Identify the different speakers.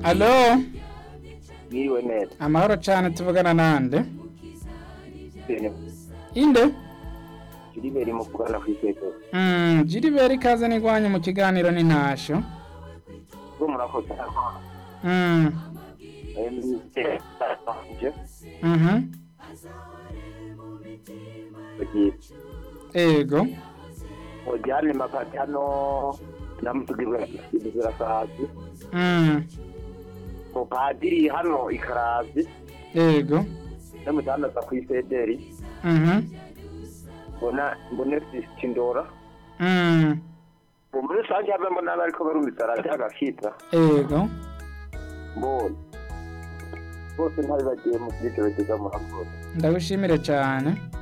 Speaker 1: alo
Speaker 2: Mwiriwe neza
Speaker 1: amahoro cyane tuvugana nande
Speaker 2: Bene
Speaker 1: inde
Speaker 2: Gilbert Mukwana ku isepe
Speaker 1: Mm, Gilbert ikaze nigwanye mu kiganiro n'intashyo
Speaker 2: bwo murakoze
Speaker 1: Mm,
Speaker 2: emisije
Speaker 1: mhm,
Speaker 2: bagiye
Speaker 1: ego
Speaker 2: ojyane mapati hano namutugira ibizira sazi
Speaker 1: Mm,
Speaker 2: ko padiri hano ikarazi
Speaker 1: ego
Speaker 2: n'umudandaza ku isederi
Speaker 1: mhm,
Speaker 2: mbona mbone sindora
Speaker 1: mm,
Speaker 2: ubu muri rusange habe mbona abariko barumvisa radiyo agakita
Speaker 1: ego
Speaker 2: mbonye bose ntari bagiye mu byitorogeza murakoze
Speaker 1: ndagushimire cyane